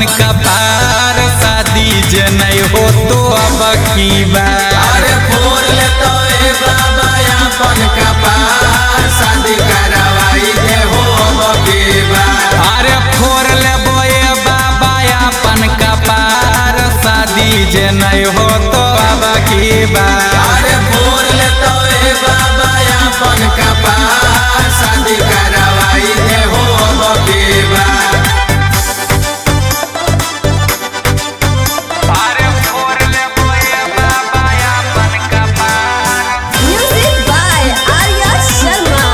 अपन कपार शादी जे नहीं हो तो अब की बात अरे फोर ले तो ए बाबा अपन कपार शादी करवाई दे हो बकेबा अरे फोर लेबो ए बाबा अपन कपार शादी जे नहीं हो तो अब की बात अरे फोर ले तो ए बाबा अपन कपार शादी करवाई दे हो बकेबा अरे फोर लेबो ए बाबा अपन कपार Music by Arya Sharma.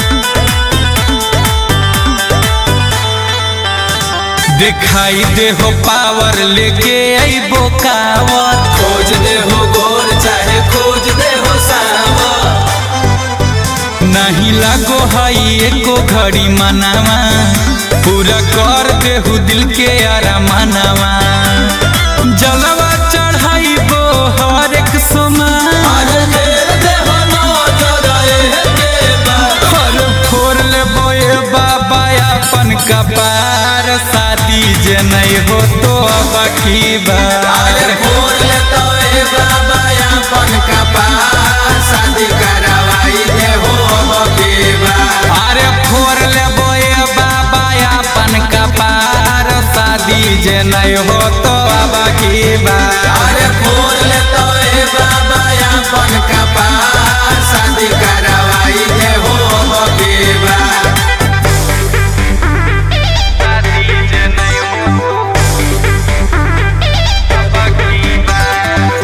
दिखाई दे हो पावर लेके अइबो कावर खोज दे हो गोर चाहे खोज दे हो सावा नहीं लगो हई एको घड़ी मनावा पूरा कर देहु दिल के अरमानवा जलवा चढ़ाइबो हर एक सोमा अरे घेर दे हो नजर ए बा हर फोर लेबो ए बाबा अपन कपार शादी जे नहीं हो तो अब की अरे बार फोर ले तो ए बाबा अपन कपार शादी करवाई दे हो बकेबा अरे फोर लेबो ए बाबा अपन कपार शादी जे नहीं हो तो अब की बार अरे फोर ले तो ए बाबा अपन कपार शादी करवाई दे हो बकेबा शादी जे नहीं हो तो अब की बार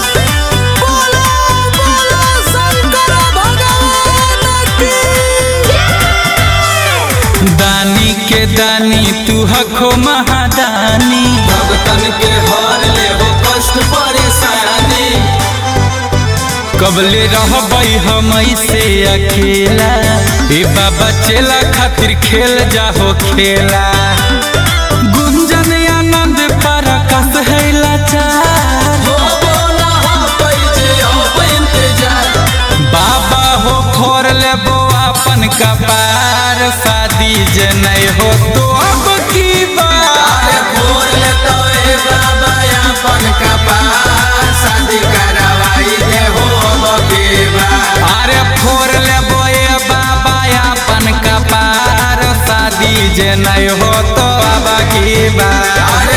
दानी के दानी तू हखो महादानी भगतन के हर ले हो कष्ट परेशानी कबले रहबै हम से अकेला ए बाबा चेला खातिर खेल जाहो खेला गुंजन आनंद पर कस है लाचार हो बोला हो पैजे हो इंतजार बाबा हो फोर लेबो अपन कपार शादी जे नहीं हो तो अब की अरे बात फोर ले तो ए बाबा अपन कपार शादी करवाई दे हो बकेबा अरे फोर लेबो ए बाबा अपन कपार शादी जे नहीं हो तो अब की बात अरे